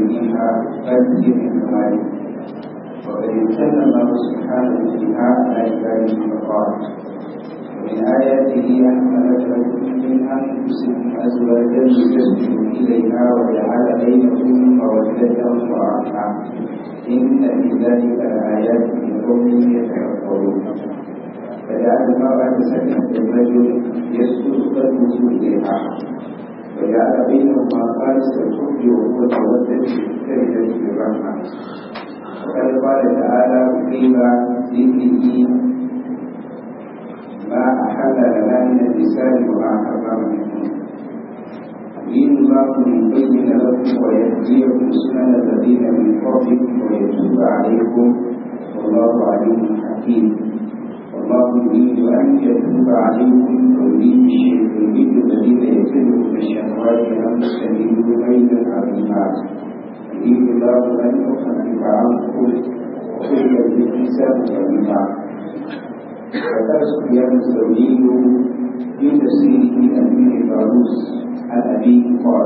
فيها بل هي من ذلك وقد امتن الله سبحانه فيها على عباده فقال ومن آياته أن خلق لكم من أنفسكم أزواجا لتسكنوا إليها وجعل بينكم مودة ورحمة إن في ذلك لآيات لقوم يتفكرون فجعل المرأة سكنة الرجل يسكن قلبه إليها وجعل بينهما خالص الحب وقوة مودة كلمة بالرحمة وقد قال تعالى قيل ذكره ما أحل لنا من النساء وما حرم منهن يريد الله ليبين لكم ويهديكم سنن الذين من قبلكم ويتوب عليكم والله عليم حكيم والله يريد أن يتوب عليكم ويريد يريد الذين يتبعون الشهوات أن تستبدلوا بين عظيمات يريد الله أن يخفف عنكم وكل الكتاب والنفاق وقال سفيان الثوري في تفسيره أمير الفاروس عن أبيه قال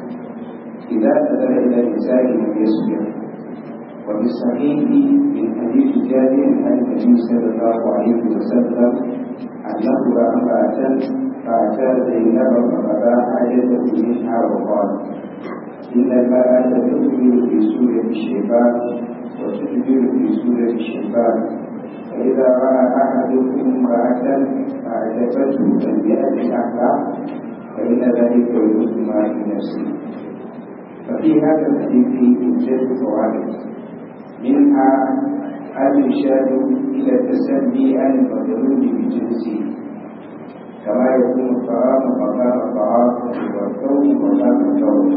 إذا نزل إلى النساء لم يصبر وفي الصحيح من حديث جابر عن النبي صلى الله عليه وسلم أنه رأى امرأة فأتى زينب فقضى حاجته منها وقال إن المرأة تدبر في سورة الشيطان وتدبر في سورة الشيطان فإذا رأى أحدكم امرأة فأعجبته فليأت أهلها فإن ذلك يجوز ما في نفسه ففي هذا الحديث عدة فوائد منها الإرشاد إلى التسلي عن المظلوم بجنسه كما يكون الطعام مقام الطعام والثوب مقام الثوب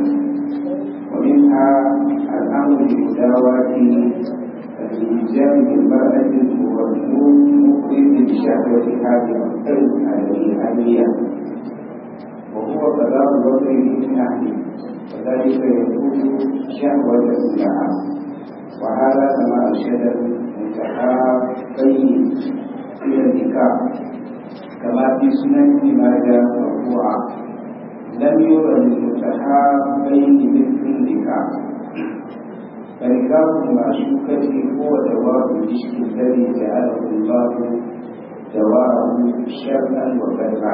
ومنها الأمر بمداواة الإلزام بالمرأة المخرج بشهوتها بمختلف الآلية وهو قضاء الوضع من أهله وذلك يكون شهوة لها وهذا كما أرشد المتحابين إلى النكاح كما في سنن ابن ماجه مرفوعا لم يرى للمتحابين مثل النكاح فنكاح المعشوقة هو دواب العشق الذي جعله الله دواره شرا وبرا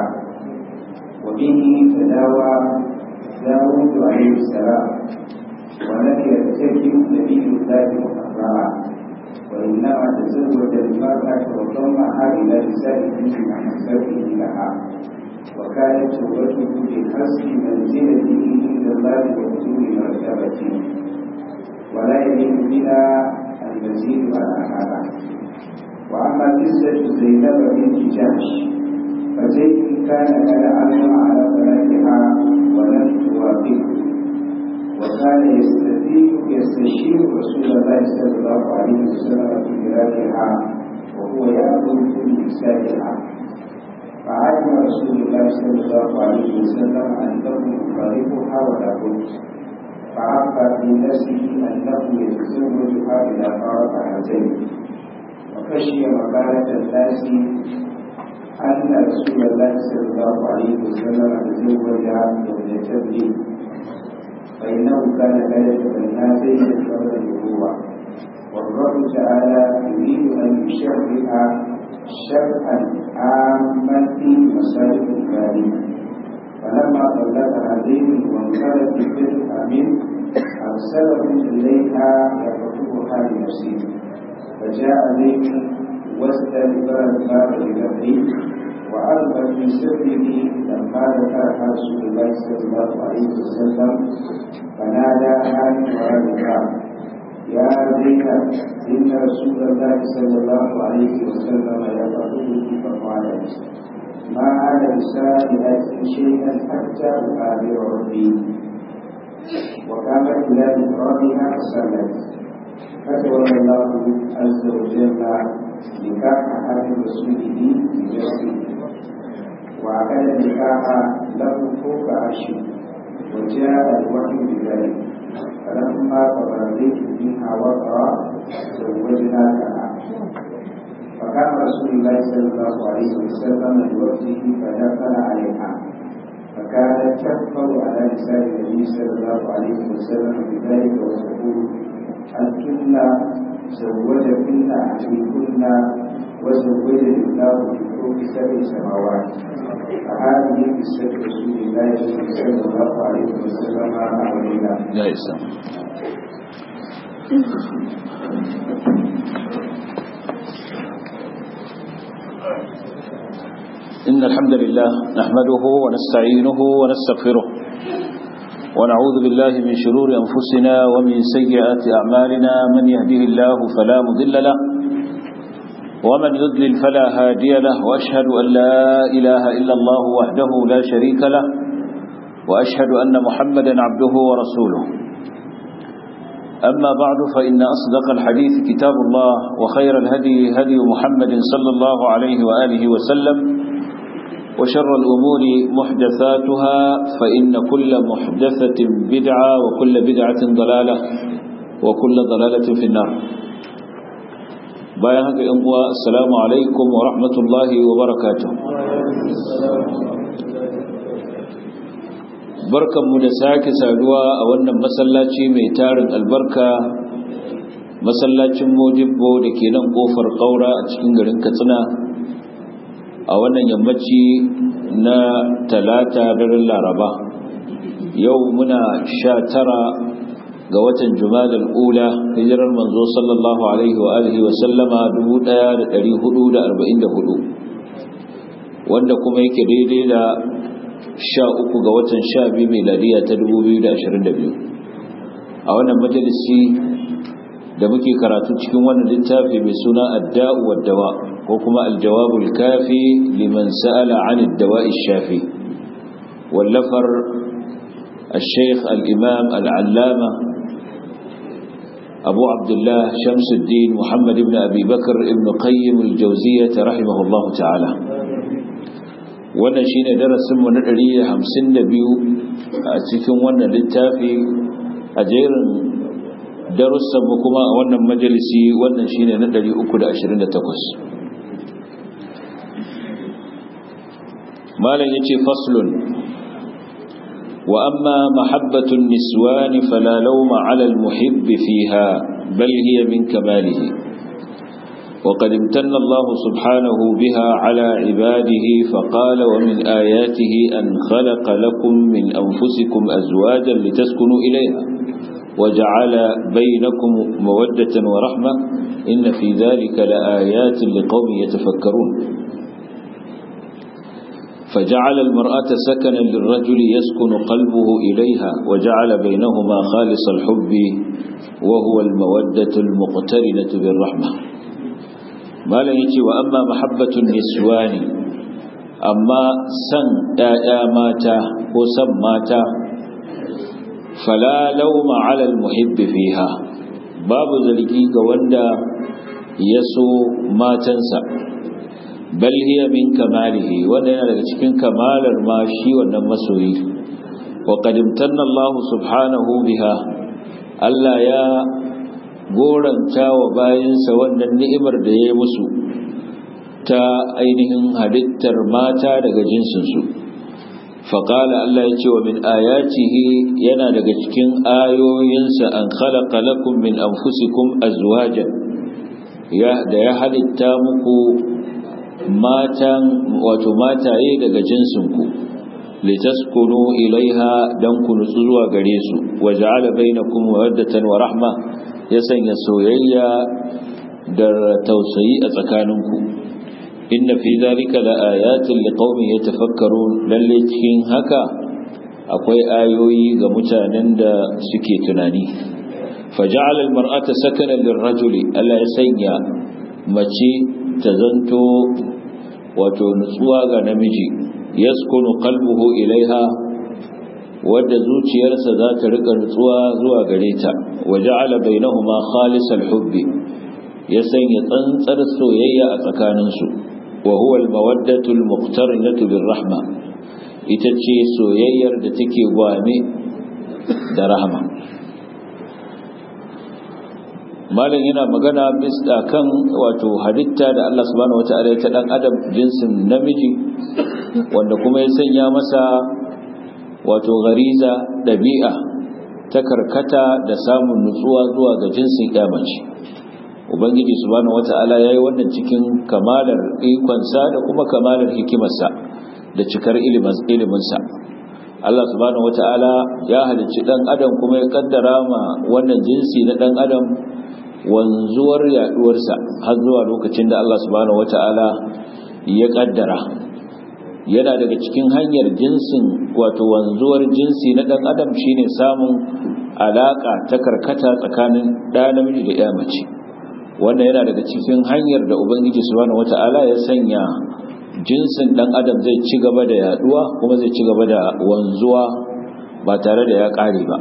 وبه تداوى داود عليه السلام ولم يرتكب نبي الله محرما وإنما تزوج المرأة وضمها إلى نسائه بمحبته لها وكانت توبته بحسب منزلته عند الله وطول مرتبته ولا يليق بنا المزيد على هذا وأما قصة زينب بنت جحش فزيد كان قد علم على بناتها ولم توافقه وكان يستفيد يستشير رسول الله صلى الله عليه وسلم في فراقها وهو يأمر في إمساكها فعلم رسول الله صلى الله عليه وسلم أنه يفارقها ولا بد فعرف في نفسه أنه يتزوجها إذا فارق هاتين وخشي مقالة الناس أن رسول الله صلى الله عليه وسلم تزوج زوجة فإنه كان لا يتبنى زيدا قبل النبوة والرب تعالى يريد أن يشرع شرعا عاما في مصالح الغالب فلما طلقها زيد وانقلت الفتح منه أرسله إليها يخطبها لنفسه فجاء زيد واستدبر الباب بنفسه وألقى في سره لما ذكرها رسول الله صلى الله عليه وسلم فناداها من وراء الباب يا زينب إن رسول الله صلى الله عليه وسلم يقتلك فقالت ما أنا بسائلة شيئا حتى أقابل ربي وقامت إلى إكرامها فصلت فتولى الله عز وجل نكاح أهل رسوله بنفسه وعقد النكاح له فوق عرشه وجاء الوحي بذلك فلما تبرزت منها وقرا زوجناكها فكان رسول الله صلى الله عليه وسلم بوقته فدخل عليها فكانت تكفر على نساء النبي صلى الله عليه وسلم بذلك وتقول أنتن زوجكن أهلكن وزوجني الله من فوق سبع سماوات فهذه قصة رسول الله صلى الله عليه وسلم علينا. يا إسلام. إن الحمد لله نحمده ونستعينه ونستغفره ونعوذ بالله من شرور أنفسنا ومن سيئات أعمالنا من يهده الله فلا مضل له ومن يضلل فلا هادي له وأشهد أن لا إله إلا الله وحده لا شريك له وأشهد أن محمدا عبده ورسوله أما بعد فإن أصدق الحديث كتاب الله وخير الهدي هدي محمد صلى الله عليه وآله وسلم وشر الأمور محدثاتها فإن كل محدثة بدعة وكل بدعة ضلالة وكل ضلالة في النار bayan haka ‘yan uwa assalamu alaikum wa rahmatullahi wa barakatuh barkanmu da sake saduwa a wannan masallaci mai tarin albarka masallacin modibbo da ke nan kofar ƙaura a cikin garin katsina a wannan yammaci na talata daren laraba yau muna sha tara ga watan jumadal ula hijirar manzo sallallahu alaihi wa alihi wa sallama 1444 wanda kuma yake daidai da sha uku ga watan sha biyu miladiya ta 2022 a wannan majalisi da muke karatu cikin wannan littafi mai suna adda'u waddawa ko kuma aljawabul kafi liman sa'ala 'an ad-dawa'i shafi wallafar الشيخ الإمام العلامة أبو عبد الله شمس الدين محمد بن أبي بكر ابن قيم الجوزية رحمه الله تعالى wannan shine darasin mu na 152 a cikin wannan littafi a jerin darussan mu kuma a wannan majalisi wannan shine na 328 malam yace faslun wa amma mahabbatun niswan fala lawma 'ala al-muhibb fiha bal hiya min kamalihi وقد امتن الله سبحانه بها على عباده فقال ومن آياته أن خلق لكم من أنفسكم أزواجا لتسكنوا إليها وجعل بينكم مودة ورحمة إن في ذلك لآيات لقوم يتفكرون فجعل المرأة سكنا للرجل يسكن قلبه إليها وجعل بينهما خالص الحب وهو المودة المقترنة بالرحمة malam yace wa amma mahabbatun niswani amma san ƴaƴa mata ko san mata fala lawma 'ala al-muhibb fiha babu zargi ga wanda ya so matansa bal hiya min kamalihi wanda yana daga cikin kamalar ma shi wannan masoyi wa qad imtanna Allah subhanahu biha Allah ya goranta wa bayansa wannan ni'imar da ya yi musu ta ainihin halittar mata daga jinsinsu faƙala Allah ya ce wa min ayatihi yana daga cikin ayoyinsa an khalaqa lakum min anfusikum azwajan ya da ya halitta muku matan wato mataye daga jinsinku litaskunu ilaiha dan ku nutsu zuwa gare su wa ja'ala bainakum mawaddatan wa rahma ya sanya soyayya da tausayi a tsakaninku inna fi zalika la ayatin liqaumin yatafakkarun lalle cikin haka akwai ayoyi ga mutanen da suke tunani faja'ala almar'ata sakanan lirrajuli Allah ya sanya mace ta zanto wato nutsuwa ga namiji yaskunu qalbuhu ilaiha wadda zuciyarsa za ta rika nutsuwa zuwa gare ta waja'ala bainahuma khalisal hubbi ya sanya tsantsar soyayya a tsakaninsu wa huwa al-mawaddatu al-muqtarinatu bir-rahma ita ce soyayyar da take gwame da rahama malam yana magana bisa kan wato halitta da Allah subhanahu wataala ya ta dan adam jinsin namiji wanda kuma ya sanya masa wato gariza dabi'a ta karkata da samun nutsuwa zuwa ga jinsin mace ubangiji subhanahu wata'ala ya yi wannan cikin kamalar ikonsa da kuma kamalar hikimarsa da cikar iliminsa Allah subhanahu wata'ala ya halicci dan adam kuma ya kaddara ma wannan jinsi na dan adam wanzuwar yaduwarsa har zuwa lokacin da Allah subhanahu wata'ala ya kaddara yana daga cikin hanyar jinsin wato wanzuwar jinsi na dan adam shine samun alaka ta karkata tsakanin ɗa namiji da ya mace wannan yana daga cikin hanyar da ubangiji subhanahu wata'ala ya sanya jinsin dan adam zai ci gaba da yaduwa kuma zai ci gaba da wanzuwa ba tare da ya kare ba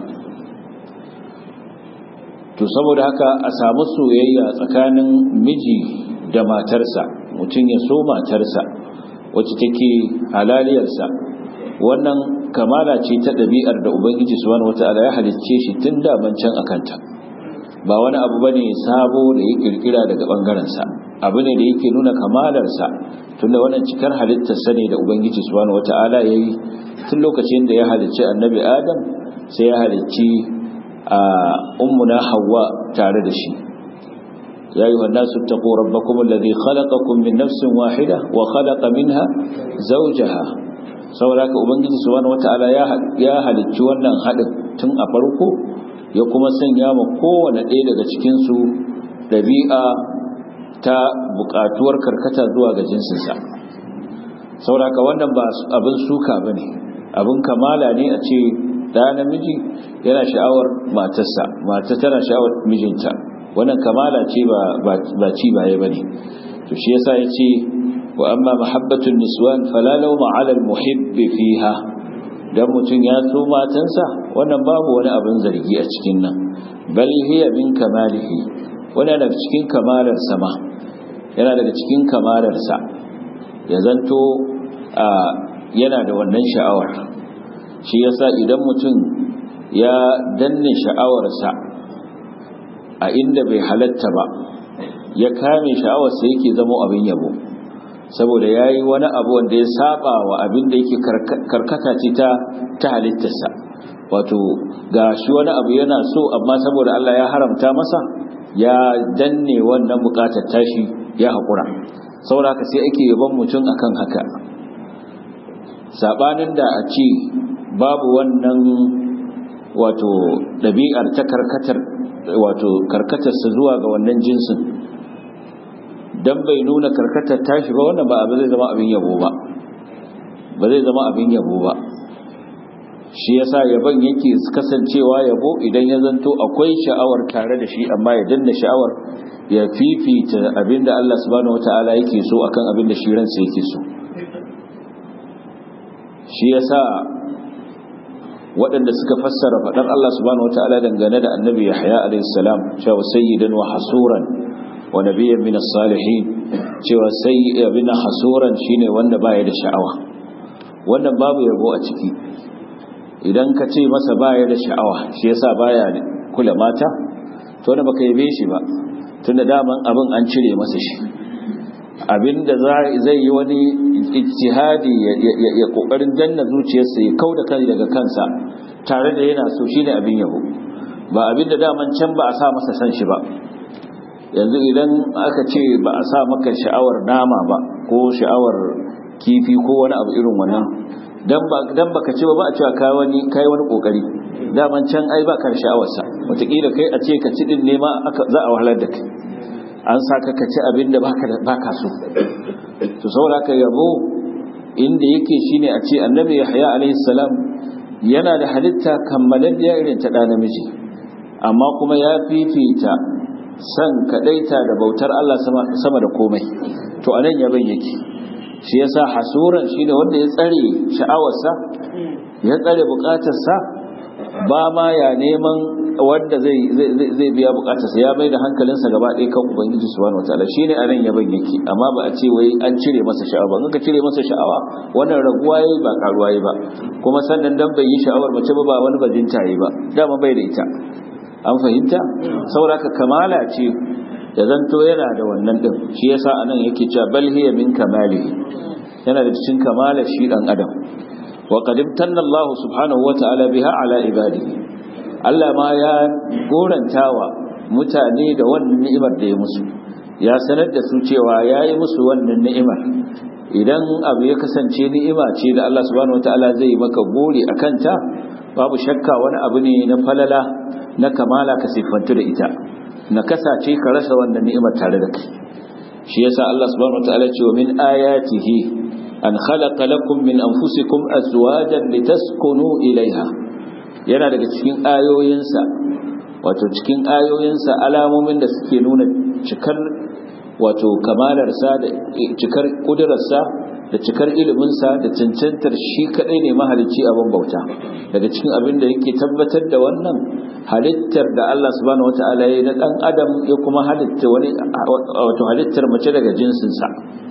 to saboda haka a samu soyayya tsakanin miji da matarsa mutum ya so matarsa wacce take halaliyarsa wannan kamala ce ta ɗabi'ar da ubangiji subhanahu wata'ala ya halicce shi tun da can akanta ba wani abu bane sabo da ya kirkira daga bangarensa abu ne da yake nuna kamalarsa tunda wannan cikar halittarsa ne da ubangiji subhanahu wata'ala ya yi tun lokacin da ya halicci annabi adam sai ya halicci a ummuna hawa tare da shi ya yi wannan su taƙo rabbakum alladhi khalaqakum min nafsin wahida wa khalaqa minha zawjaha saboda haka ubangiji subhanahu wata'ala ya halicci wannan haɗin tun a farko ya kuma sanya ma kowane ɗaya daga cikinsu ɗabi'a ta buƙatuwar karkata zuwa ga jinsinsa sauraka wannan ba abin suka ba ne abin kamala ne a ce ɗa namiji yana sha'awar matarsa mata tana sha'awar mijinta wannan kamala ce ba ci baye ba ne to shi yasa ya ce wa amma mahabbatun niswan falalau ma'alal muhibbi fiha dan mutum ya so matansa wannan babu wani abin zargi a cikin nan bal hiya min kamalihi wani daga cikin kamalar sama yana daga cikin kamalar sa ya zanto yana da wannan sha'awar shi yasa idan mutum ya danne sha'awarsa a inda bai halatta ba ya kame sha'awarsa yake zama abin yabo saboda ya yi wani abu wanda ya saba wa abin da yake karkata ce ta ta halittarsa wato ga shi wani abu yana so amma saboda Allah ya haramta masa ya danne wannan bukatar tashi ya haƙura saboda haka sai ake yaban mutum akan haka sabanin da a ce babu wannan wato ɗabi'ar ta karkatar wato karkatarsa zuwa ga wannan jinsin dan bai nuna karkatar tashi ba wannan ba abu zai zama abin yabo ba ba zai zama abin yabo ba shi yasa yaban yake kasancewa yabo idan ya zanto akwai sha'awar tare da shi amma ya danna sha'awar ya fifita abinda Allah subhanahu wataala yake so akan abinda shi ransa yake so shi yasa waɗanda suka fassara faɗar Allah subhanahu wataala dangane da annabi Yahya alayhi salam cewa sayyidan wa hasuran wa nabiyyan min as-salihin cewa sai abin hasuran shine wanda baya da sha'awa wannan babu yabo a ciki idan ka ce masa baya da sha'awa shi yasa baya kula mata to da baka yabe shi ba tunda daman abin an cire masa shi abinda zai yi wani ijtihadi ya kokarin danna zuciyarsa ya kauda kai daga kansa tare da yana so shine abin yabo ba abinda daman can ba a sa masa san shi ba yanzu idan aka ce ba a sa maka sha'awar nama ba ko sha'awar kifi ko wani abu irin wannan dan ba dan baka ce ba ba a cewa kai wani kai wani kokari daman can ai ba ka sha'awar sa wataƙila kai a ce ka ci din ne ma za a wahalar da kai an saka ka ci abin da baka baka so to saboda ka yabo inda yake shine a ce annabi yahya alaihi salam yana da halitta kammalalliya irin ta da namiji amma kuma ya fifita san kadaita da bautar Allah sama da komai to anan yaban yake shi yasa hasuran shine wanda ya tsare sha'awarsa ya tsare bukatarsa ba ma ya neman wanda zai zai biya bukatarsa ya mai da hankalinsa gaba ɗaya kan ubangiji subhanahu wataala shine anan yaban yake amma ba a ce wai an cire masa sha'awa ba ka cire masa sha'awa wannan raguwa yayi ba karuwa yayi ba kuma sannan dan bai yi sha'awar mace ba ba wani bajinta yayi ba dama bai da ita an fahimta sauraka kamala ce da zanto yana da wannan din shi yasa anan yake cewa bal hiya min kamalihi yana da cikin kamala shi dan adam wa qad imtanna Allah subhanahu wa ta'ala biha ala ibadihi Allah ma ya gorantawa mutane da wannan ni'imar da ya musu ya sanar da su cewa ya yi musu wannan ni'imar idan abu ya kasance ni'ima ce da Allah subhanahu wataala zai maka gori a kanta babu shakka wani abu ne na falala na kamala ka siffantu da ita na kasace ka rasa wannan ni'imar tare da kai shi yasa Allah subhanahu wataala ce wa min ayatihi an khalaqa lakum min anfusikum azwajan litaskunu ilaiha yana daga cikin ayoyinsa wato cikin ayoyinsa alamomin da suke nuna cikar wato kamalarsa da cikar kudurarsa da cikar iliminsa da cancantar shi kadai ne mahalicci abin bauta daga cikin abin da yake tabbatar da wannan halittar da Allah subhanahu wata'ala ya na dan adam ya kuma halitta wani wato halittar mace daga jinsinsa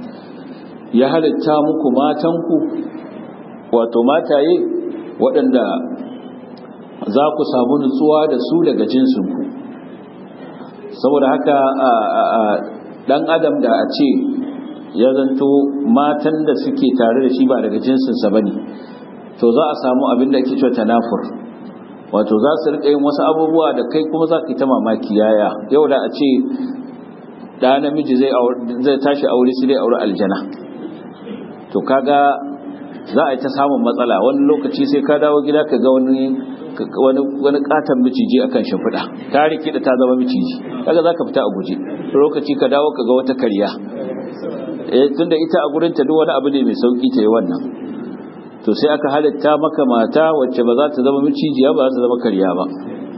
ya halitta muku matanku wato mataye waɗanda za ku samu nutsuwa da su daga jinsinku saboda haka dan adam da a ce ya zanto matan da suke tare da shi ba daga jinsinsa ba ne to za a samu abin da ake cewa tanafur wato za su rika yin wasu abubuwa da kai kuma za ka yi ta mamaki yaya yau da a ce da namiji zai tashi aure su dai aure aljana to kaga za a yi ta samun matsala wani lokaci sai ka dawo gida ka ga wani wani katon miciji akan shimfiɗa ta rike da ta zama miciji kaga za ka fita a guje lokaci ka dawo ka ga wata karya eh tunda ita a gurin ta duk wani abu ne mai sauki ta yi wannan to sai aka halitta maka mata wacce ba za ta zama micijiya ba za ta zama karya ba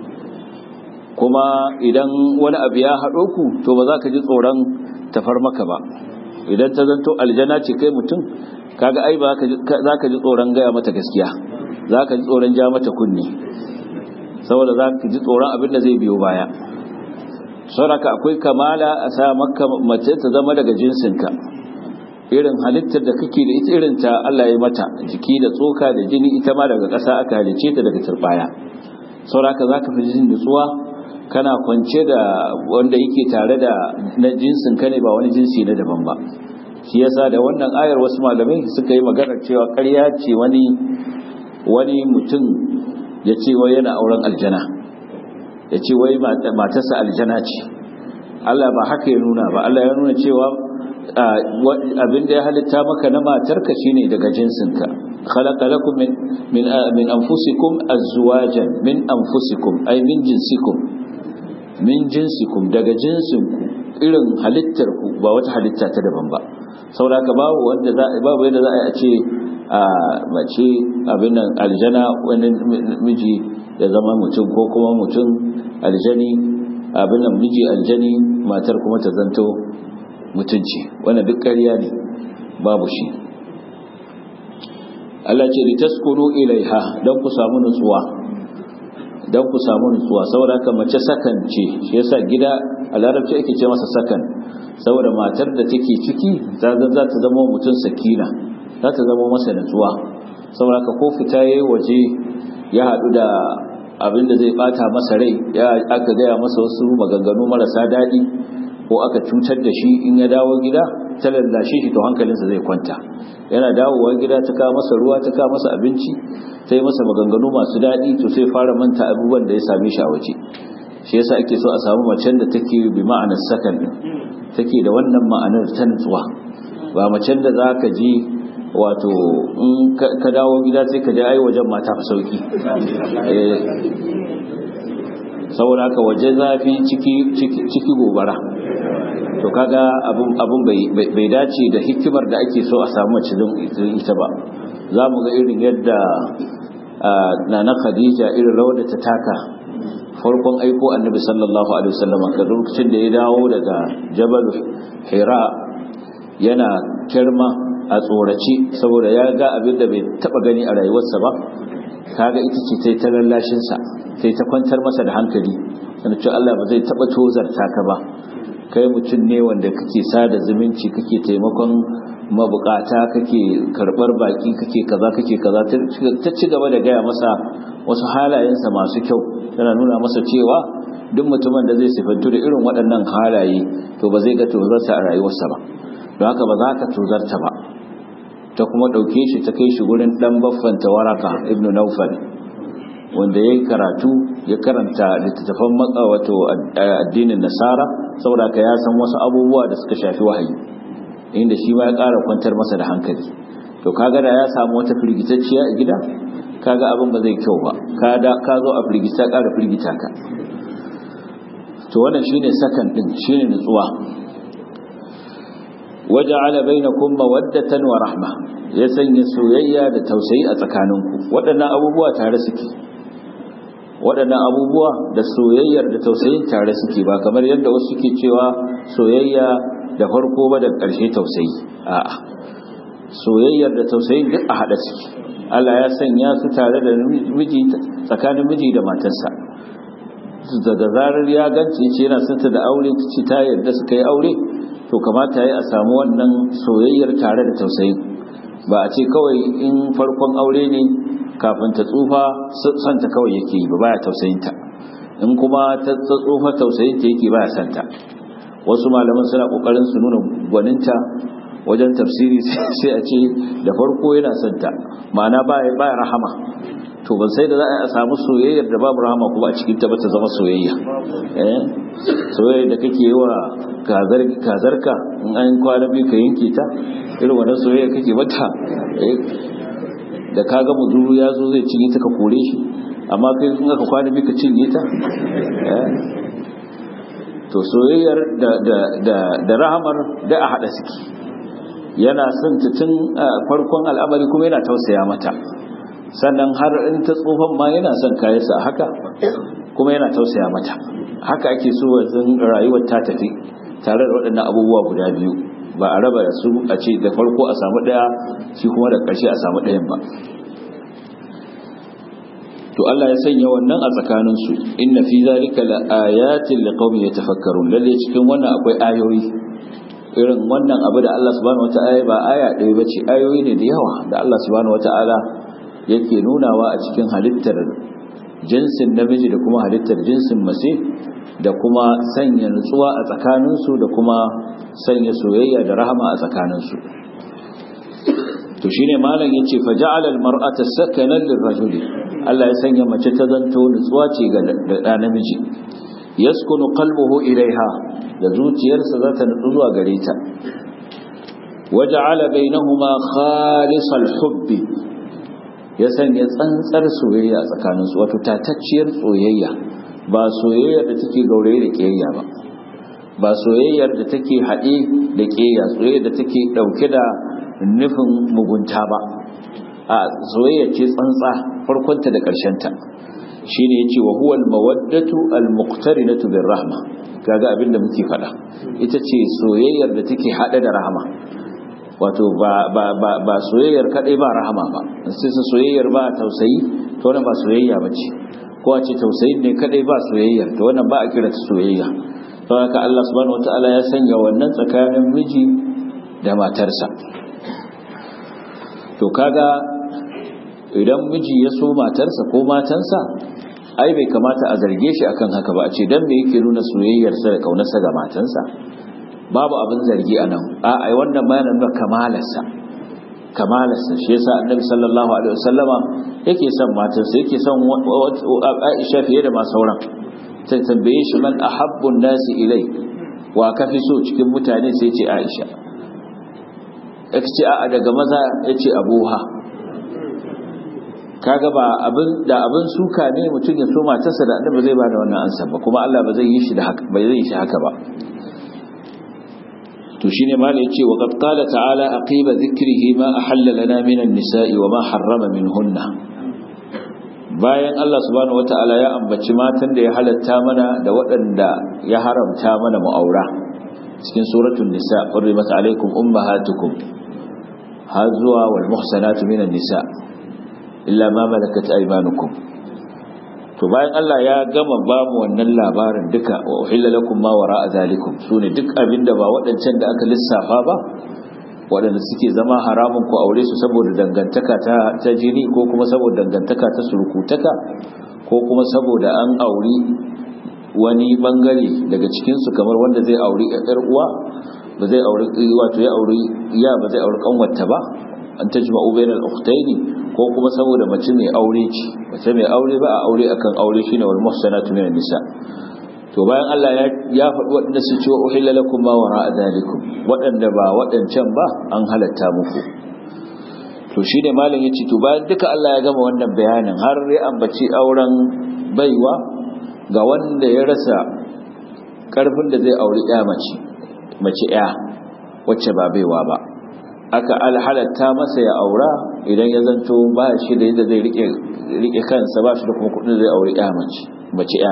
kuma idan wani abu ya haɗo ku to ba za ka ji tsoron tafar maka ba idan ta zanto aljana ce kai mutum kaga ai ba za ka ji tsoron gaya mata gaskiya za ka ji tsoron ja mata kunne saboda za ka ji tsoron abin da zai biyo baya sauraka akwai kamala a sa maka mace ta zama daga jinsinka irin halittar da kake da ita irin ta Allah ya mata jiki da tsoka da jini ita ma daga ƙasa aka halice ta daga turbaya sauraka za ka fi jin nutsuwa kana kwance da wanda yake tare da na jinsin ka ne ba wani jinsi na daban ba shi yasa da wannan ayar wasu malamai suka yi magana cewa ƙarya ce wani wani mutum ya ce wai yana auren aljana ya ce wai matarsa aljana ce Allah ba haka ya nuna ba Allah ya nuna cewa abin da ya halitta maka na matarka shine daga jinsinka khalaqa lakum min min min anfusikum azwajan min anfusikum ay min jinsikum min jinsikum daga jinsinku irin halittar ku ba wata halitta ta daban ba saboda babu wanda za babu yadda za a ce a mace abin nan aljana wani miji ya zama mutum ko kuma mutum aljani abin nan miji aljani matar kuma ta zanto mutunci wannan duk ƙarya ne babu shi Allah ce litaskunu ilaiha dan ku samu nutsuwa dan ku samu nutsuwa saboda haka mace sakan ce shi yasa gida a larabci ake ce masa sakan saboda matar da take ciki za ta zama mutum sakina za ta zama masa nutsuwa saboda ka ko fita yayi waje ya haɗu da abin da zai bata masa rai ya aka gaya masa wasu maganganu marasa daɗi ko aka cutar da shi in ya dawo gida ta lallashe shi to hankalinsa zai kwanta yana dawowa gida ta kawo masa ruwa ta kawo masa abinci ta yi masa maganganu masu daɗi to sai fara manta abubuwan da ya same shi a waje shi yasa ake so a samu macen da take bi ma'anar sakan take da wannan ma'anar ta nutsuwa ba macen da za ka ji wato in ka dawo gida sai ka je ai wajen mata fa sauki saboda haka waje zafi ciki ciki gobara to kaga abun abun bai bai dace da hikimar da ake so a samu mace don ita ba za mu ga irin yadda nana khadija irin rawar da ta taka farkon aiko annabi sallallahu alaihi wasallam ka lokacin da ya dawo daga jabal hira yana kirma a tsorace saboda ya ga abin da bai taba gani a rayuwarsa ba kaga ita ce ta yi ta lallashinsa ta yi ta kwantar masa da hankali sannan cewa Allah ba zai taba tozarta ka ba kai mutum ne wanda kake sada zumunci kake taimakon mabukata kake karbar baki kake kaza kake kaza ta ci gaba da gaya masa wasu halayensa masu kyau tana nuna masa cewa duk mutumin da zai sifantu da irin waɗannan halaye to ba zai ga tozarsa a rayuwarsa ba don haka ba za ka tozarta ba ta kuma ɗauke shi ta kai shi gurin ɗan baffanta waraka ibn naufal wanda ya yi karatu ya karanta littattafan wato addinin nasara saboda ka ya san wasu abubuwa da suka shafi wahayi inda shi ma ya ƙara kwantar masa da hankali to kaga da ya samu wata firgitacciya a gida kaga abin ba zai kyau ba ka zo a firgita ƙara firgita ka to wannan shine sakan din shine nutsuwa waja'ala bainakum mawaddatan wa rahma ya sanya soyayya da tausayi a tsakaninku waɗannan abubuwa tare suke waɗannan abubuwa da soyayyar da tausayin tare suke ba kamar yadda wasu suke cewa soyayya da farko ba da ƙarshe tausayi a'a soyayyar da tausayin duk a haɗa suke Allah ya sanya su tare da miji tsakanin miji da matarsa daga zarar ya gance ce yana santa da aure ci ta yarda suka yi aure to kamata ya a samu wannan soyayyar tare da tausayi ba a ce kawai in farkon aure ne kafin ta tsufa santa kawai yake yi ba baya tausayinta in kuma ta tsufa tausayinta yake baya santa wasu malaman suna kokarin su nuna gwaninta wajen tafsiri sai a ce da farko yana santa ma'ana baya rahama to ban sai da za a samu soyayyar da babu rahama kuma a cikin ta ba ta zama soyayya eh soyayya da kake yi wa kazarka in an kwana biyu ka yanke ta irin wannan soyayya kake mata da ka ga muzuru ya zo zai cinye ta ka kore shi amma kai in aka kwana biyu ka cinye ta to soyayyar da rahamar da a haɗa suke yana son ta tun farkon al'amari kuma yana tausaya mata sannan har in ta tsohon ma yana son kayansa a haka kuma yana tausaya mata haka ake so wajen rayuwar ta tafi tare da waɗannan abubuwa guda biyu ba a raba su a ce da farko a samu ɗaya shi kuma da ƙarshe a samu ɗayan ba to Allah ya sanya wannan a tsakaninsu inna fi zalika la ayatin liqaumin yatafakkarun lalle cikin wannan akwai ayoyi irin wannan abu da Allah subhanahu wataala ba aya ɗaya bace ayoyi ne da yawa da Allah subhanahu wataala yake nunawa a cikin halittar jinsin namiji da kuma halittar jinsin mace da kuma sanya nutsuwa a tsakaninsu da kuma sanya soyayya da rahama a tsakaninsu to shine malam yace fa ja'ala al-mar'ata sakanan lirrajuli Allah ya sanya mace ta zanto nutsuwa ce ga da namiji yaskunu qalbuhu ilaiha da zuciyarsa za ta nutsu zuwa gare ta waja'ala bainahuma khalisal hubbi ya sanya tsantsar soyayya tsakaninsu wato tatacciyar soyayya ba soyayyar da take gauraye da kiyayya ba ba soyayyar da take haɗe da kiyayya soyayyar da take ɗauke da nufin mugunta ba a soyayya ce tsantsa farkonta da ƙarshenta shine yace wa huwa al-mawaddatu al-muqtarinatu bir-rahma kaga abin da muke faɗa ita ce soyayyar da take haɗe da rahama wato ba ba ba ba soyayyar kadai ba rahama ba sai su soyayyar ba tausayi to wannan ba soyayya bace ko a ce tausayi ne kadai ba soyayya to wannan ba a kira ta soyayya to haka Allah subhanahu wataala ya sanya wannan tsakanin miji da matarsa to kaga idan miji ya so matarsa ko matansa ai bai kamata a zarge shi akan haka ba a ce dan me yake nuna soyayyarsa da kaunarsa ga matansa babu abin zargi a nan a ai wannan ma yana nuna kamalarsa kamalarsa shi yasa annabi sallallahu alaihi wasallama yake son matarsa yake son Aisha fiye da ma sauran sai tambaye shi man ahabbun nasi ilai wa kafi so cikin mutane sai ce Aisha yake ce a daga maza yace Abuha kaga ba abin da abin suka ne mutum ya so matarsa da annabi zai bada wannan ansa ba kuma Allah ba zai yi shi da haka ba zai yi shi haka ba to shine malai yace wa qad qala ta'ala aqiba dhikrihi ma ahalla lana min an-nisa'i wa ma harrama minhunna bayan Allah subhanahu wata'ala ya ambaci matan da ya halatta mana da waɗanda ya haramta mana mu'aura cikin suratul nisa qurrimat alaykum ummahatukum har zuwa wal muhsanatu minan nisa illa ma malakat aymanukum to bayan Allah ya gama ba mu wannan labarin duka wa uhilla lakum ma wara'a zalikum sune duk abinda ba waɗancan da aka lissafa ba waɗanda suke zama haramun ku aure su saboda dangantaka ta ta jini ko kuma saboda dangantaka ta surukutaka ko kuma saboda an auri wani bangare daga cikin su kamar wanda zai auri ƴar uwa ba zai auri wato ya auri ya ba zai auri kanwarta ba an tajma'u bainal ukhtaini ko kuma saboda mace mai aure ce mace mai aure ba a aure akan aure shine wal muhsanatu minan nisa to bayan Allah ya ya faɗi waɗanda su ce uhilla lakum ma wara'a zalikum waɗanda ba waɗancan ba an halatta muku to shine malam yace to bayan duka Allah ya gama wannan bayanin har ya ambaci auren baiwa ga wanda ya rasa karfin da zai auri ya mace mace ya wacce ba baiwa ba aka alhalatta masa ya aura idan ya zanto ba shi da yadda zai rike rike kansa ba shi da kuma kudin zai aure ya mace mace ya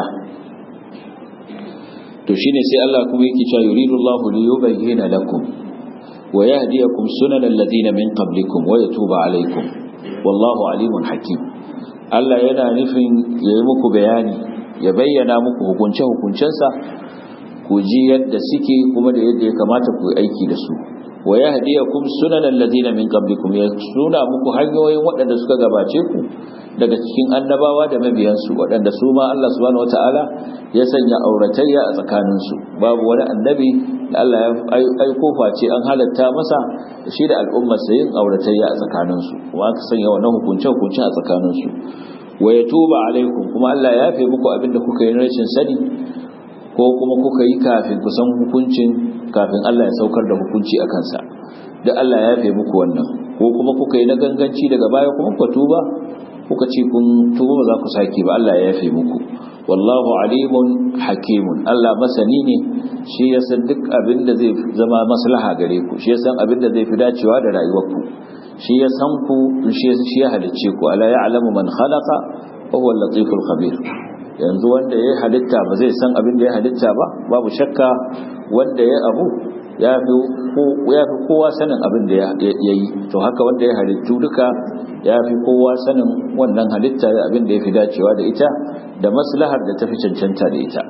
to shine sai Allah kuma yake cewa yuridu Allahu li yubayyana lakum wa yahdiyakum sunanal ladina min qablikum wa yatuba alaykum wallahu alimun hakim Allah yana nufin yayi muku bayani ya bayyana muku hukunce hukuncensa ku ji yadda suke kuma da yadda ya kamata ku aiki da su wa yahdiyakum sunanal ladina min qablikum ya suna muku hanyoyin waɗanda suka gabace ku daga cikin annabawa da mabiyansu waɗanda su ma Allah subhanahu wataala ya sanya auratayya a tsakaninsu babu wani annabi da Allah ya aiko face an halatta masa shi da al'ummar sa yin auratayya a tsakaninsu kuma aka sanya wannan hukunce hukunce a tsakaninsu wa yatuba alaikum kuma Allah ya yafe muku abin da kuka yi rashin sani ko kuma kuka yi kafin ku san hukuncin kafin Allah ya saukar da hukunci a kansa da Allah ya yafe muku wannan ko kuma kuka yi na ganganci daga baya kuma ku tuba kuka ce kun tuba ba za ku sake ba Allah ya yafe muku wallahu alimun hakimun Allah masani ne shi ya san duk abin da zai zama maslaha gare ku shi ya san abin da zai fi dacewa da rayuwarku shi ya san ku shi ya halicce ku ala ya'lamu man khalaqa wa huwa al-latiful khabir yanzu wanda ya halitta ba zai san abin da ya halitta ba babu shakka wanda ya abu ya fi kowa sanin abin da ya yi to haka wanda ya halittu duka ya fi kowa sanin wannan halitta da abin da ya fi dacewa da ita da maslahar da ta fi cancanta da ita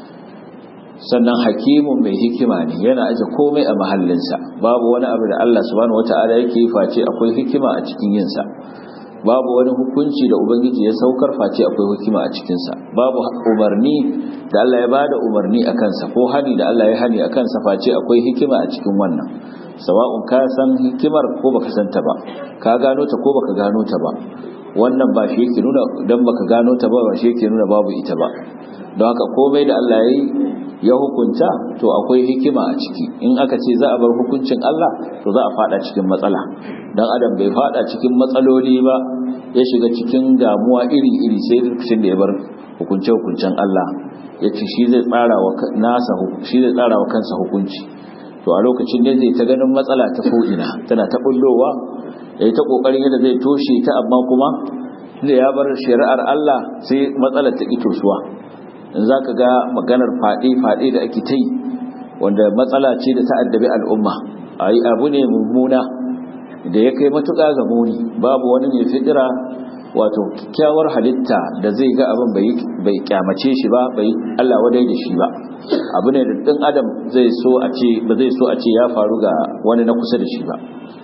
sannan hakimun mai hikima ne yana aje komai a mahallinsa babu wani abu da Allah subhanahu wata'ala yake face akwai hikima a cikin yinsa babu wani hukunci da ubangiji ya saukar face akwai hikima a cikinsa babu umarni da Allah ya bada umarni a kansa ko hani da Allah ya hani a kansa face akwai hikima a cikin wannan sawa'un ka san hikimar ko baka san ta ba ka gano ta ko baka gano ta ba wannan ba shi yake nuna dan baka gano ta ba ba shi yake nuna babu ita ba don haka komai da Allah ya yi ya hukunta to akwai hikima a ciki in aka ce za a bar hukuncin Allah to za a fada cikin matsala dan adam bai fada cikin matsaloli ba ya shiga cikin damuwa iri-iri sai lokacin da ya bar hukunce hukuncen Allah ya ce shi zai tsara wa nasa shi zai tsara wa kansa hukunci to a lokacin ne zai ta ganin matsala ta ko'ina tana ta bullowa ya yi ta kokarin yadda zai toshe ta amma kuma da ya bar shari'ar Allah sai matsalar ta ito suwa in za ka ga maganar faɗe-faɗe da ake ta yi wanda matsala ce da ta'addabi al'umma a yi abu ne mummuna da ya kai matuƙa ga muni babu wani mai fidira wato kyakkyawar halitta da zai ga abin bai kyamace shi ba bai Allah wadai da shi ba abu ne da ɗin adam zai so a ce ba zai so a ce ya faru ga wani na kusa da shi ba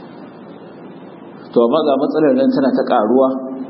to amma ga matsalar nan tana ta ƙaruwa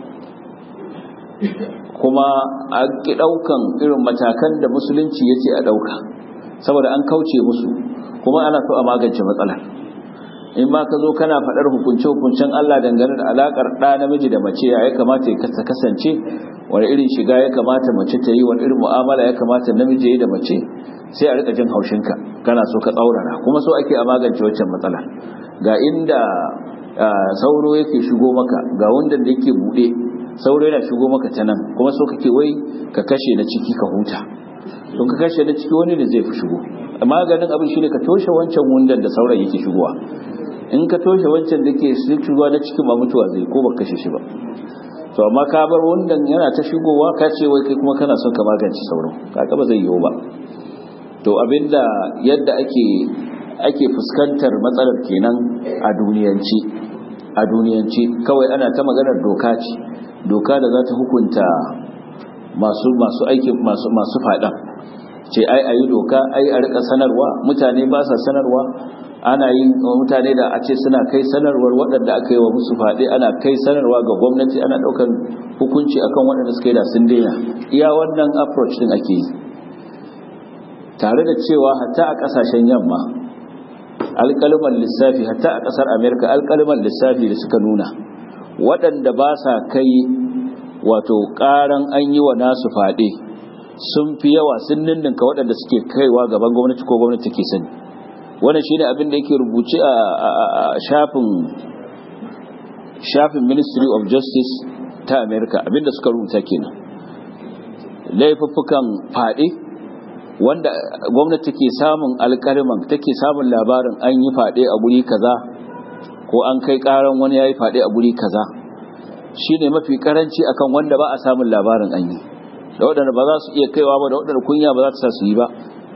kuma a ki ɗaukan irin matakan da musulunci ya ce a ɗauka saboda an kauce musu kuma ana so a magance matsalar in ma ka zo kana faɗar hukunce-hukuncen Allah dangane da alaƙar ɗa namiji da mace ya kamata ya kasance wani irin shiga ya kamata mace ta yi wani irin mu'amala ya kamata namiji ya yi da mace sai a rika jin haushinka kana so ka tsaurara kuma so ake a magance waccan matsala ga inda sauro yake shigo maka ga wanda da yake buɗe sauro yana shigo maka ta nan kuma so kake wai ka kashe na ciki ka huta don ka kashe na ciki wani da zai fi shigo maganin abin shine ka toshe wancan wundan da sauran yake shigowa in ka toshe wancan da ke shigowa na cikin ba mutuwa zai ko ba kashe shi ba to amma ka bar wundan yana ta shigowa ka ce wai kai kuma kana son ka magance sauran kaga ba zai yiwu ba to abinda yadda ake ake fuskantar matsalar kenan a duniyanci a duniyanci kawai ana ta maganar doka ce doka da za ta hukunta masu masu aiki masu masu faɗa ce ai ayi doka ai a rika sanarwa mutane ba sa sanarwa ana yin mutane da a ce suna kai sanarwar waɗanda aka yi wa musu faɗi ana kai sanarwa ga gwamnati ana ɗaukar hukunci akan waɗanda suka yi da sun daina iya wannan approach din ake yi tare da cewa hatta a ƙasashen yamma alƙaluman lissafi hatta a ƙasar amerika alƙaluman lissafi da suka nuna waɗanda ba sa kai wato ƙaran an yi wa nasu faɗe sun fi yawa sun ninninka waɗanda suke kaiwa gaban gwamnati ko gwamnati ke sani wannan shine abin da yake rubuce a shafin shafin ministry of justice ta america abinda suka rubuta kenan laifuffukan faɗe wanda gwamnati take samun alƙalman take samun labarin an yi faɗe a guri kaza ko an kai ƙaran wani ya yi faɗe a guri kaza shine mafi karanci akan wanda ba a samun labarin an yi da waɗanda ba za su iya kaiwa ba da waɗanda kunya ba za ta sa su yi ba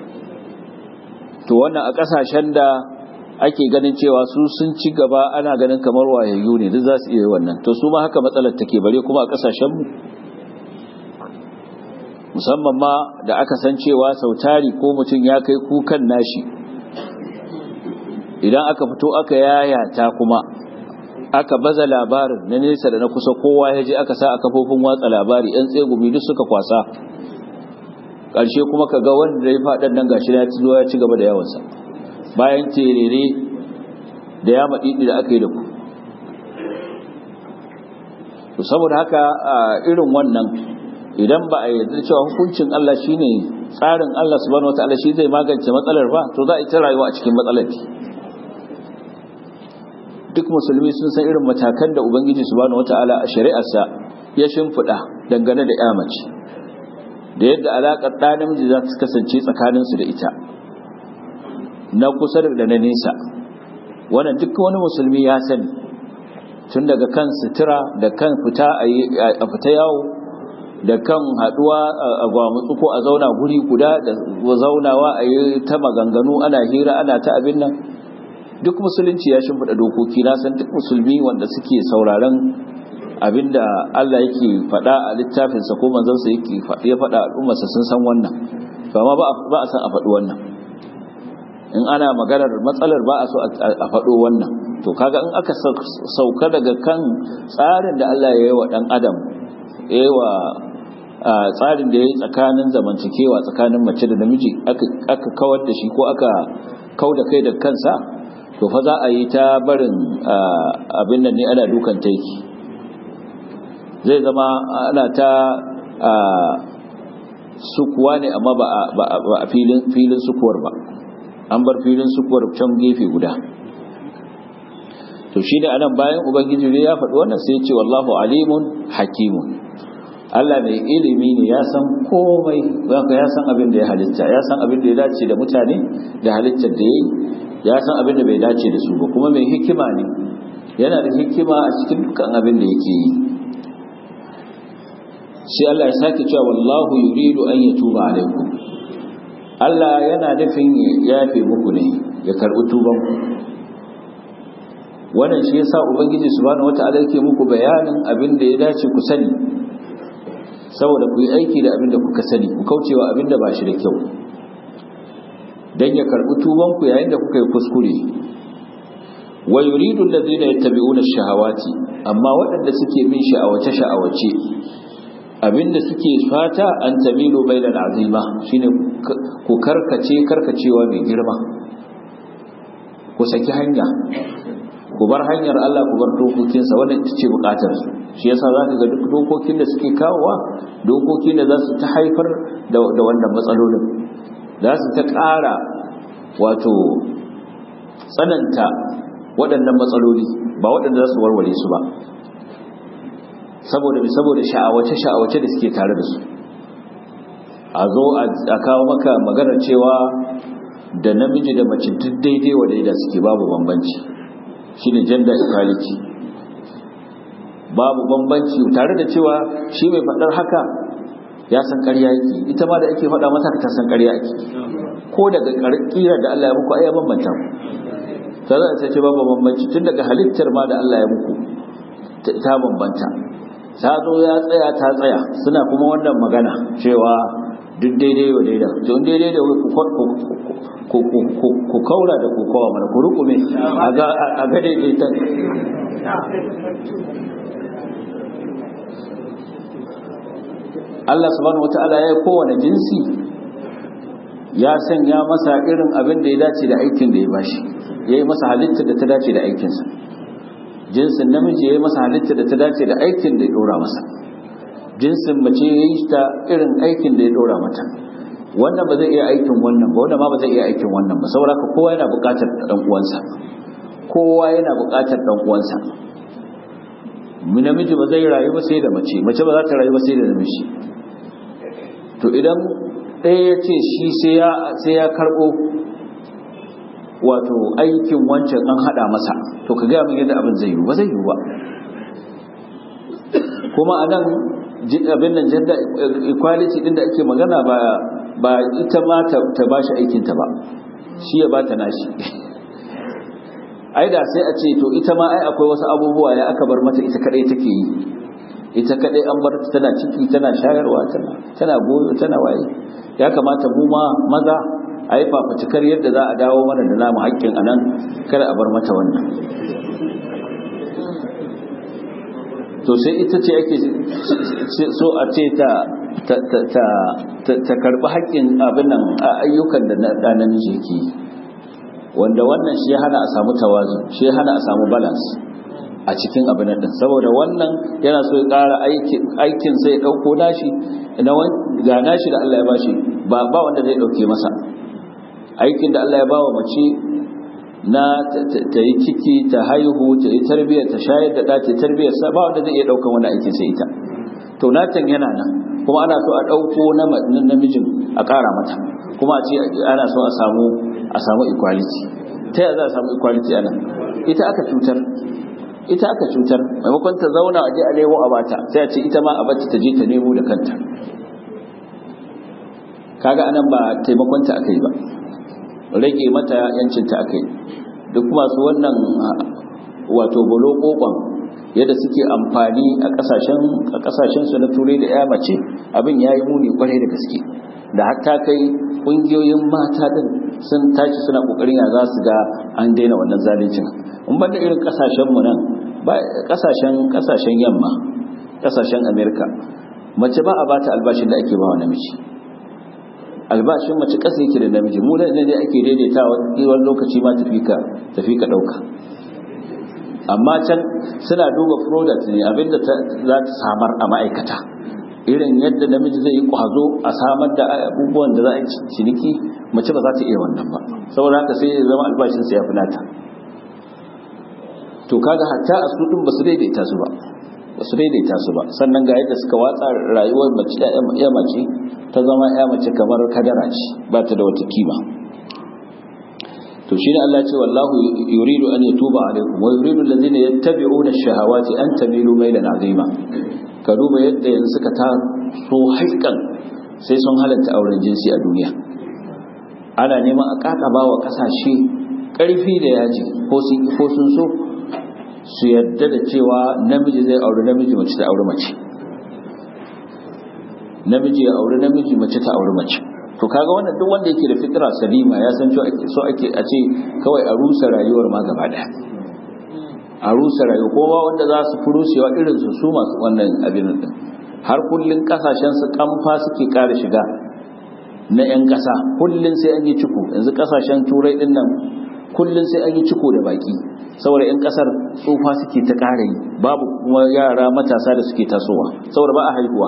to wannan a ƙasashen da ake ganin cewa su sun ci gaba ana ganin kamar wayayyu ne duk za su iya wannan to su ma haka matsalar take bare kuma a ƙasashenmu musamman ma da aka san cewa sautari ko mutum ya kai kukan nashi idan aka fito aka yayata kuma aka baza labarin na nesa da na kusa kowa ya je aka sa a kafofin watsa labari yan tsegumi duk suka kwasa ƙarshe kuma ka ga wanda ya faɗan nan gashi ya ci ya ci gaba da yawansa bayan terere da ya maɗiɗi da aka yi da ku to saboda haka irin wannan idan ba a yarda cewa hukuncin Allah shine tsarin Allah subhanahu wataala shi zai magance matsalar ba to za a ita rayuwa a cikin matsalar duk musulmi sun san irin matakan da ubangiji subhanahu wataala a shari'arsa ya shimfiɗa dangane da ya mace da yadda alaƙar ɗa namiji za ta kasance tsakaninsu da ita na kusa da na nesa wannan duk wani musulmi ya sani tun daga kan sutura da kan fita a fita yawo da kan haduwa a gwamutsu ko a zauna guri guda da zaunawa a yi ta maganganu ana hira ana ta abin nan duk musulunci ya shimfiɗa dokoki na san duk musulmi wanda suke sauraron abinda Allah yake faɗa a littafinsa ko manzansa yake ya faɗa al'ummarsa sun san wannan amma ba a san a faɗi wannan in ana maganar matsalar ba a so a faɗo wannan to kaga in aka sauka daga kan tsarin da Allah ya yi wa ɗan adam ya yi wa tsarin da ya yi tsakanin zamantakewa tsakanin mace da namiji aka kawar da shi ko aka kau da kai da kansa to fa za a yi ta barin abin nan ne ana dukan taiki zai zama ana ta sukuwa ne amma ba a filin sukuwar ba an bar filin sukuwar can gefe guda to shi da anan bayan ubangiji ne ya faɗi wannan sai ce wallahu alimun hakimun Allah mai ilimi ne ya san komai zaka ya san abin da ya halitta ya san abin da ya dace da mutane da halittar da yayi ya san abin da bai dace da su ba kuma mai hikima ne yana da hikima a cikin dukkan abin da yake yi sai Allah ya sake cewa wallahu yuridu an yatuba alaikum Allah yana nufin ya yafe muku ne ya karbi tuban ku wannan shi yasa ubangiji subhanahu wata'ala yake muku bayanin abin da ya dace ku sani saboda ku yi aiki da abin da kuka sani ku kaucewa abin da ba shi da kyau dan ya karbi tuban ku yayin da kuka yi kuskure wa yuridu alladhina yattabi'una ash-shahawati amma waɗanda suke bin sha'awace sha'awace abinda suke fata an tamilu bainal azima shine ku karkace karkacewa mai girma ku saki hanya ku bar hanyar Allah ku bar dokokinsa wannan ita ce bukatar su shi yasa zaka ga duk dokokin da suke kawowa dokokin da za su ta haifar da wannan matsalolin za su ta ƙara wato tsananta waɗannan matsaloli ba waɗanda za su warware su ba saboda saboda sha'awace sha'awace da suke tare da su a zo a kawo maka maganar cewa da namiji da mace duk daidai wa daida suke babu bambanci shine gender equality babu bambanci tare da cewa shi mai faɗar haka ya san ƙarya yake ita ma da ake faɗa masa ta san ƙarya yake ko daga ƙira da Allah ya muku ai ya bambanta ta za ta ce babu bambanci tun daga halittar ma da Allah ya muku ta bambanta ta zo ya tsaya ta tsaya suna kuma wannan magana cewa duk daidai wa daida to daidai da ku kaura da ku kawa mana ku rukume a ga daidaitan Allah subhanahu wata'ala ya kowane jinsi ya sanya masa irin abin da ya dace da aikin da ya bashi ya yi masa halittar da ta dace da aikinsa jinsin namiji ya yi masa halitta da ta dace da aikin da ya dora masa jinsin mace ya yi ta irin aikin da ya dora mata wannan ba zai iya aikin wannan ba wannan ma ba zai iya aikin wannan ba saboda ka kowa yana buƙatar dan uwansa kowa yana buƙatar dan uwansa namiji ba zai rayu ba sai da mace mace ba za ta rayu ba sai da namiji to idan ɗaya ya ce shi sai ya karɓo wato aikin wancan an haɗa masa to ka gaya min yadda abin zai yi ba zai yi ba kuma a nan abin nan gender equality din da ake magana ba ba ita ma ta ba shi aikinta ba shi ya ba ta nashi ai da sai a ce to ita ma ai akwai wasu abubuwa ya aka bar mata ita kadai take yi ita kadai an bar tana ciki tana shayarwa tana tana goyo tana waye ya kamata mu ma maza a yi fafutukar yadda za a dawo mana da namu haƙƙin anan kada a bar mata wannan to sai ita ce ake so a ce ta ta karbi haƙƙin abin nan ayyukan da ɗa namiji yake yi wanda wannan shi ya hana a samu tawazu shi ya hana a samu balance a cikin abin din saboda wannan yana so ya ƙara aikin sai ya ɗauko nashi ga nashi da Allah ya bashi ba ba wanda zai ɗauke masa aikin da Allah ya bawa mace na ta yi ciki ta haihu ta yi tarbiyyar ta shayar da ɗa ta tarbiyyar sa ba wanda zai iya ɗaukan wani aikin sai ita to natan yana nan kuma ana so a ɗauko na namijin a ƙara mata kuma a ce ana so a samu a samu equality ta yaya za a samu equality anan ita aka cutar ita aka cutar maimakon ta zauna a je a nemo a bata sai a ce ita ma a bata ta je ta nemo da kanta kaga anan ba taimakon ta aka yi ba rage mata yancin ta aka yi duk masu wannan wato bolo kokon yadda suke amfani a kasashen a kasashen su na turai da ya mace abin yayi muni kwarai da gaske da hatta kai kungiyoyin mata din sun tashi suna kokarin ya za su ga an daina wannan zaluncin in banda irin kasashen mu nan ba kasashen kasashen yamma kasashen america mace ba a bata albashin da ake bawa namiji albashin mace kasa yake da namiji mu ne ne ake daidaita wani lokaci ma tafi ka tafi ka dauka amma can suna duba product ne abinda za ta samar a ma'aikata irin yadda namiji zai yi kwazo a samar da abubuwan da za a ciniki mace ba za ta iya wannan ba saboda haka sai ya zama albashinsa ya fi nata to kaga hatta a su din ba su daidaita su ba ba su daidaita su ba sannan ga yadda suka watsa rayuwar mace ya mace ta zama ya mace kamar kadara ce ba ta da wata kima to shi ne Allah ce wallahu yuridu an yatuba alaikum wa yuridu allazina yattabi'una ash-shahawati an tamilu maylan azima ka duba yadda yanzu suka ta so haikan sai sun halatta auren jinsi a duniya ana neman a kakaba wa kasashe karfi da yaji ko sun so su yadda da cewa namiji zai auri namiji mace ta auri mace namiji ya auri namiji mace ta auri mace to kaga wannan duk wanda yake da fitra salima ya san cewa so ake a ce kawai a rusa rayuwar ma gaba daya a rusa rayuwa kowa wanda za su fi rusewa irin su su masu wannan abin din har kullun kasashen su kamfa suke kara shiga na yan kasa kullun sai an yi ciko yanzu kasashen turai din nan kullun sai an yi ciko da baki saboda yan kasar tsufa suke ta kara yi babu kuma yara matasa da suke tasowa saboda ba a haihuwa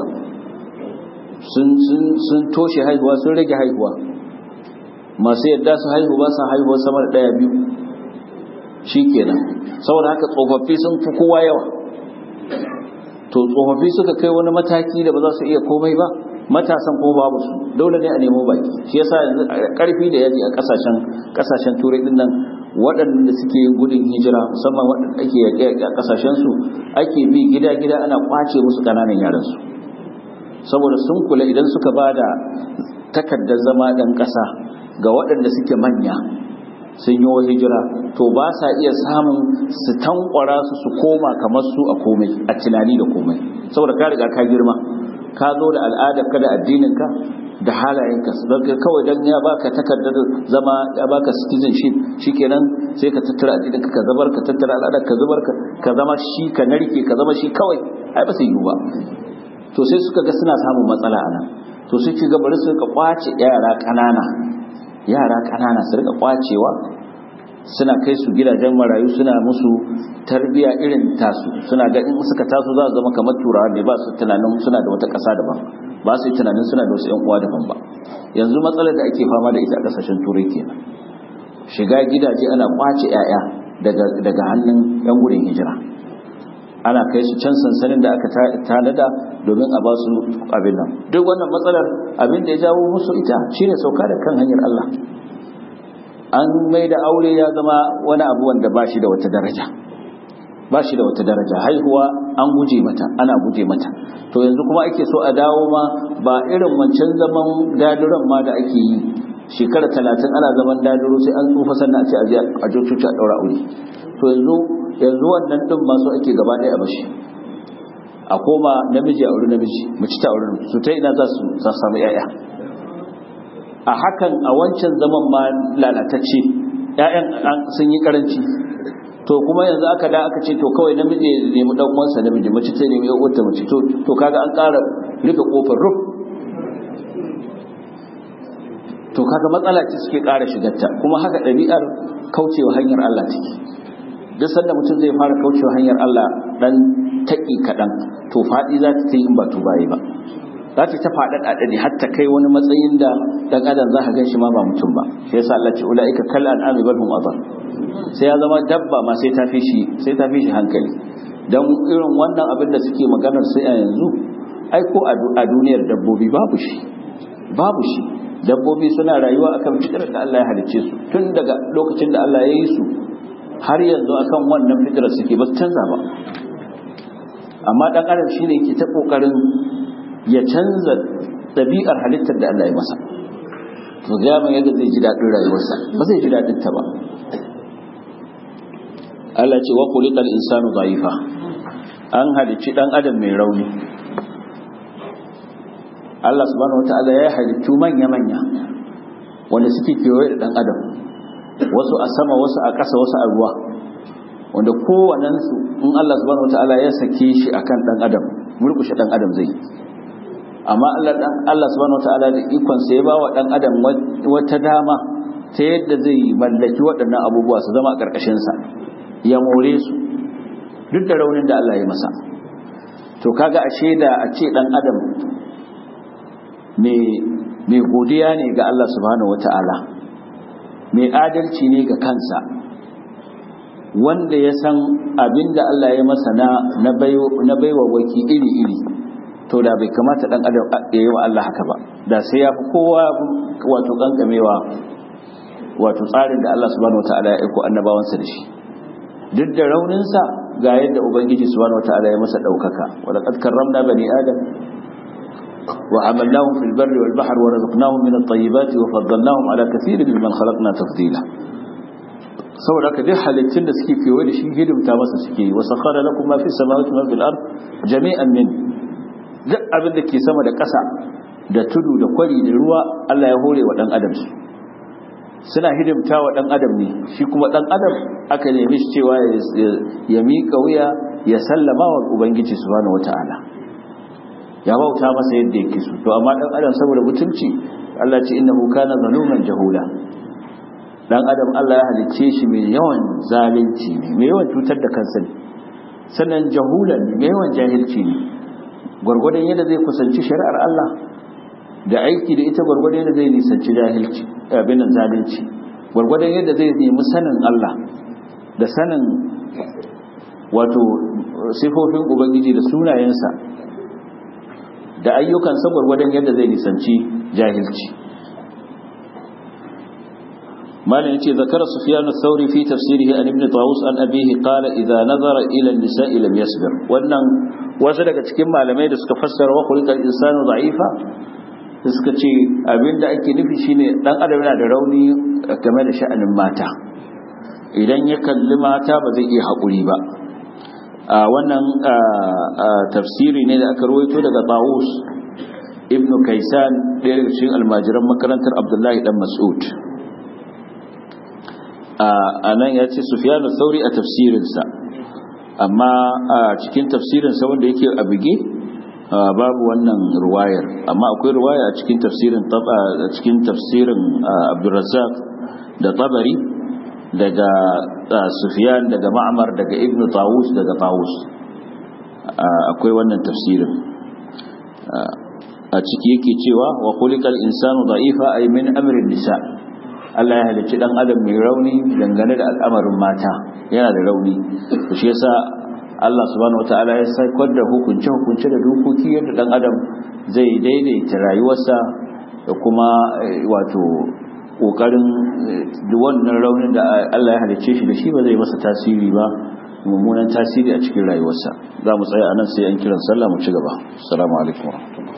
sun toshe haihuwa sun rage haihuwa masu yadda su haihu ba su haihuwa sama da ɗaya biyu shi kenan saboda haka tsofaffi sun fi kowa yawa to tsofaffi suka kai wani mataki da ba za su iya komai ba matasan ko babu su dole ne a nemo baki shi yasa yanzu karfi da yaji a kasashen kasashen turai din nan waɗanda suke gudun hijira musamman waɗanda ake yaƙe a kasashen su ake bi gida gida ana kwace musu ƙananan yaran su saboda sun kula idan suka ba da takardar zama ɗan ƙasa ga waɗanda suke manya sun yi hijira to ba sa iya samun su tankwara su su koma kamar su a komai a tunani da komai saboda ka riga ka girma ka zo da al'adar ka da addinin ka da halayenka daga kawai dan ya baka takardar zama ya baka citizenship shikenan sai ka tattara addinin ka ka zabar ka tattara al'adar ka zubar ka ka zama shi ka narke ka zama shi kawai ai ba sai yiwu ba to sai suka ga suna samun matsala a nan to sai ci gaba su rika kwace yara ƙanana yara ƙanana su rika kwacewa suna kai su gidajen marayu suna musu tarbiya irin tasu suna ga in suka taso za su zama kamar turawa ne ba su tunanin suna da wata ƙasa daban ba su yi tunanin suna da wasu 'yan uwa daban ba yanzu matsalar da ake fama da ita a ƙasashen turai kenan shiga gidaje ana kwace 'ya'ya daga hannun 'yan gudun hijira ana kai su can sansanin da aka tanada domin a ba su abin nan duk wannan matsalar abin da ya jawo musu ita shine sauka da kan hanyar Allah an mai da aure ya zama wani abu wanda ba shi da wata daraja ba shi da wata daraja haihuwa an guje mata ana guje mata to yanzu kuma ake so a dawo ma ba irin wancan zaman daduran ma da ake yi shekara talatin ana zaman daduro sai an tsufa sannan a ce a je a coci a ɗaura aure to yanzu yanzu wannan ɗin masu ake gaba ɗaya a bashi a koma namiji a aure namiji mace ta aure su ta ina za su samu 'ya'ya a hakan a wancan zaman ma lalatacce ƴaƴan sun yi karanci to kuma yanzu aka da aka ce to kawai namiji ya nemi dan uwansa namiji mace ta nemi uwarta mace to to kaga an ƙara rufe kofar ruf to kaga matsala ce suke ƙara shigarta kuma haka ɗabi'ar kaucewa hanyar Allah take duk sanda mutum zai fara kaucewa hanyar Allah dan taƙi kaɗan to faɗi za ta yi in ba tubaye ba za ta ta faɗaɗa ɗaɗi har ta kai wani matsayin da ɗan adam za ka gan shi ma ba mutum ba shi yasa Allah ce ula'ika kal an'ami bal hum adall sai ya zama dabba ma sai ta fi shi sai ta fi shi hankali dan irin wannan abin da suke maganar sai a yanzu ai ko a duniyar dabbobi babu shi babu shi dabbobi suna rayuwa akan fitrar da Allah ya halicce su tun daga lokacin da Allah ya yi su har yanzu akan wannan fitrar suke ba su canza ba amma dan adam shine ke ta kokarin ya canza ɗabi'ar halittar da Allah ya masa to ga mai yadda zai ji daɗin rayuwarsa ba zai ji daɗin ta ba Allah ce wa khuliqal insanu dha'ifa an halicci dan adam mai rauni Allah subhanahu wataala ya halittu manya manya wanda suke kewaye da dan adam wasu a sama wasu a ƙasa wasu a ruwa wanda kowannensu in Allah subhanahu wataala ya sake shi akan dan adam murkushe dan adam zai yi amma Allah dan Allah subhanahu wataala da ikon sa ya bawa dan adam wata dama ta yadda zai mallaki waɗannan abubuwa su zama a ƙarƙashin sa ya more su duk da raunin da Allah ya masa to kaga ashe da a ce dan adam mai mai godiya ne ga Allah subhanahu wataala mai adalci ne ga kansa wanda ya san abinda Allah ya masa na na baiwa waki iri-iri to da bai kamata dan adam ya yi wa Allah haka ba da sai ya fi kowa wato kankamewa wato tsarin da Allah subhanahu wataala ya aiko annabawansa da shi duk da rauninsa ga yadda ubangiji subhanahu wataala ya masa daukaka wa laqad karramna bani adam wa hamalnahum fil barri wal bahri wa razaqnahum min at-tayyibati wa faddalnahum ala kathirin mimman khalaqna tafdila saboda haka duk halittun da suke kewaye da shi hidimta masa suke yi wa sakhara lakum ma fis samawati wa fil ard jami'an min duk abin da ke sama da ƙasa da tudu da kwari da ruwa Allah ya hore wa ɗan adam su suna hidimta wa ɗan adam ne shi kuma ɗan adam aka nemi shi cewa ya miƙa wuya ya sallama wa ubangiji subhanahu wata'ala ya bauta masa yadda yake so to amma ɗan adam saboda mutunci Allah ce innahu kana zaluman jahula ɗan adam Allah ya halicce shi mai yawan zalunci ne mai yawan cutar da kansa ne sannan jahulan mai yawan jahilci ne gwargwadon yadda zai kusanci shari'ar Allah da aiki da ita gwargwadon yadda zai nisanci jahilci abin nan zalunci gwargwadon yadda zai nemi sanin Allah da sanin wato sifofin ubangiji da sunayensa da ayyukansa gwargwadon yadda zai nisanci jahilci مالك يتي ذكر سفيان الثوري في تفسيره عن ابن طاووس عن أبيه قال إذا نظر إلى النساء لم يصبر وأن wasu daga cikin malamai da suka fassara wa khuliqal insanu da'ifa suka ce abinda ake nufi shine dan adam yana da rauni game da sha'anin mata idan ya kalli mata ba zai iya haƙuri ba a wannan tafsiri ne da aka rawaito daga Tawus ibn Kaisan ɗaya daga cikin almajiran makarantar Abdullahi dan Mas'ud a nan ya ce Sufyan sauri a tafsirinsa amma a cikin tafsirinsa wanda yake a bige babu wannan ruwayar amma akwai ruwaya a cikin tafsirin a cikin tafsirin Abdurrazzaq da Tabari daga Sufyan daga Ma'mar daga Ibn Tawus daga Tawus akwai wannan tafsirin a ciki yake cewa wa khuliqal insanu da'ifa ay min amrin nisa Allah ya halicci dan adam mai rauni dangane da al'amarin mata yana da rauni to shi yasa Allah subhanahu wataala ya saukar da hukunce hukunce da dokoki yadda dan adam zai daidaita rayuwarsa da kuma wato kokarin wannan raunin da Allah ya halicce shi da shi ba zai masa tasiri ba mummunan tasiri a cikin rayuwarsa za mu tsaya anan sai an kiran sallah mu ci gaba assalamu alaikum